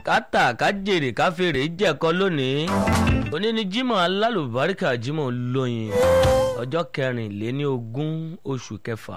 kátà kájèrè káfèrè jẹ̀kọ́ lónìí òní ni Jímọ̀ alálùbáríkà Jímọ̀ olóyin ọjọ́ kẹrìnléní ogún oṣù kẹfà.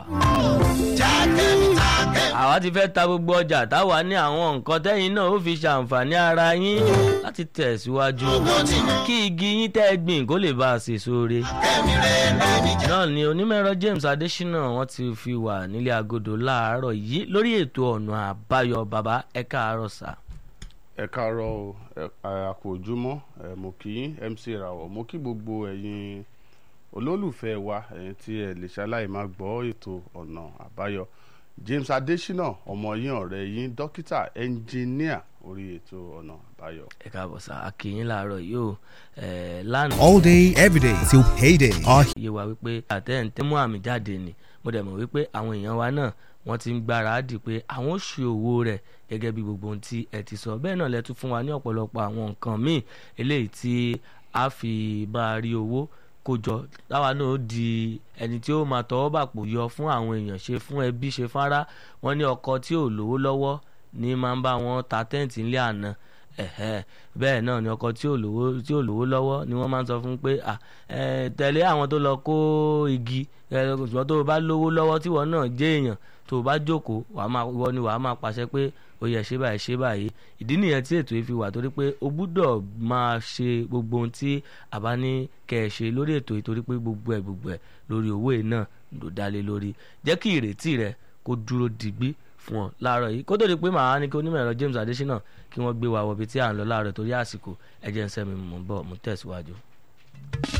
àwa ti fẹ́ ta gbogbo ọjà táwa ní àwọn nǹkan tẹ́yìn náà ó fi ṣàǹfààní ara yín láti tẹ̀síwájú kí igi yín tẹ́ gbìn kó lè bá a ṣe sóore. náà ni onímọ̀ẹ̀rọ James Adésínà wọ́n ti fi wà nílé agodo láàárọ̀ yìí lórí ètò ọ̀nà àbáyọ bàbá ẹ káàárọ̀ sà. ẹ káàárọ̀ o àkó ojúmọ́ mo kí MC Rawọ mo kí gbogbo ẹ̀yin olólùfẹ́ wa ẹ̀yin tí ẹ lè ṣaláì máa gbọ́ ètò ọ̀nà àbáyọ James Adésínà ọmọ yín ọ̀rẹ́ yín dókítà ẹnjìníà orí ètò ọ̀nà àbáyọ. ẹ káàbọ̀ sà akínyìn láàárọ̀ yìí o lánàá. all day every day till payday. Our yé wa wípé àtẹ̀ǹtẹ̀ mú àmì jáde ni mo dẹ̀ mọ̀ wípé àwọn èèyàn wa náà wọ́n ti ń gbáradì pé àwọn ò ṣe owó rẹ̀ gẹ́gẹ́ bí gbogbo ohun tí ẹ ti sọ bẹ́ẹ̀ náà lẹ tún fún wa ní ọ̀pọ̀lọpọ̀ àwọn nǹkan míì eléyìí tí a fi bá a rí owó kójọ táwa náà ó di ẹni tí ó máa tọwọ́ bàpò yọ fún àwọn èèyàn ṣe fún ẹbí ṣe fárá wọn ní ọkọ tí ò lówó lọ́wọ́ ní máa ń bá wọn ta tẹ́ǹtì ńlẹ̀ àná ẹ̀hẹ́ bẹ́ẹ̀ náà ni ọkọ tí ò lówó tí ò lówó lọ́wọ́ ni wọ́n máa ń sọ fún pé tẹ̀lé àwọn tó lọ kó igi ṣùgbọ́n tó o bá lówó lọ́wọ́ tí wọ́n náà jẹ́ èèyàn tó o bá jókòó wọ́n ni wàá máa pàṣẹ pé ó yẹ ṣe báyìí ṣe báyìí ìdí nìyẹn tí ètò yìí fi wà torí pé o gbúdọ̀ máa ṣe gbogbo ohun tí a bá ní kẹ́ ẹ ṣe lórí ètò yìí torí pé gbogbo ẹ̀ gbogbo ẹ̀ lórí owó yìí náà ló dá lé lórí jẹ́ kí ìrètí rẹ kó dúró digbí fún ọ láàárọ̀ yìí kó tó di pé màá ní kí onímọ̀ ẹ̀rọ James Adésínà kí wọ́n gbé wa wọbi tí à ń lọ láàárọ̀ torí àsìkò ẹ̀jẹ̀ ń sẹ́mi mọ̀ ń bọ̀ mú tẹ̀síwájú.